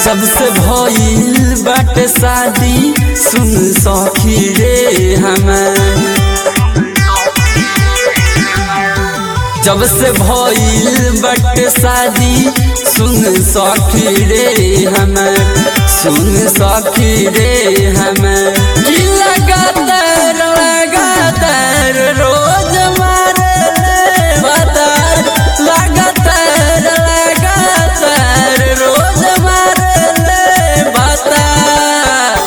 जब से भइल बाटे शादी सुन सखी रे हमार जब से भइल बाटे शादी सुन सखी रे हमार सुन सखी रे हमार की लगातार लगातार रोज मारे बतार लगातार लगातार रोज मारे बतार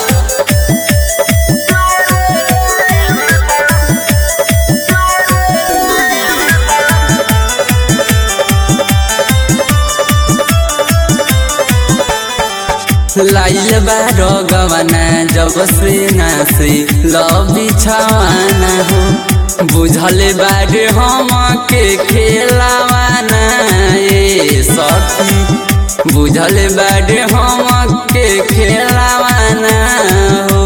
लाइल बारो गवाना जब से नासे लबी छवाना हो बुझल बारे हम के खेलावाना ए सखी बुझल बारे हम के खेलावाना हो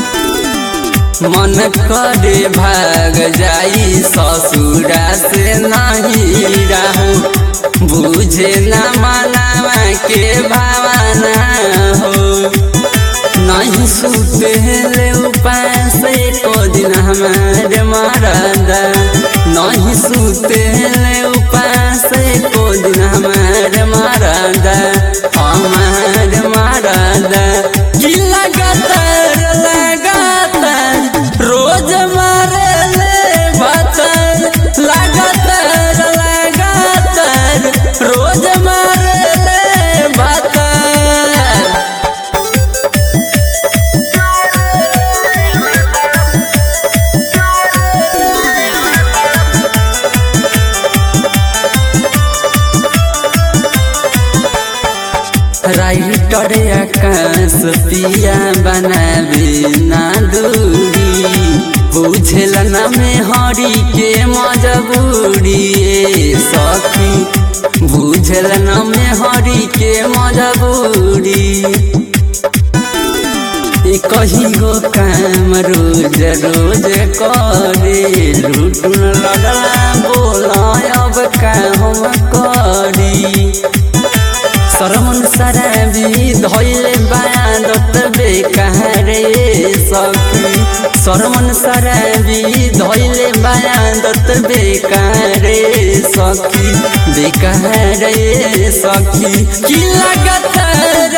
मन करे भाग जाई ससुरा से नहीं रहू बुझे न मनावा के भावना हो नहीं सुते ले उपास को दिन हमारे मरदा नहीं सुते ले उपास को दिन हमारे मरदा हमारे मरदा की लगातार लगातार रोज मारे ले बतर लगातार लगातार रोज मारे ले बतर राइटर आकाश पिया बनावे ना दूरी बुझल न में हरी के मजबूरी ए सखी बुझल न में हरी के मजबूरी ए कहीं गो काम रोज रोज करे लुटन लड़ला बोला अब का हम करी सरमन सराबी धैले बादत बेकारे सखी सरमन सराबी धैले बादत बेकारे सखी बेकारे सखी की लगातार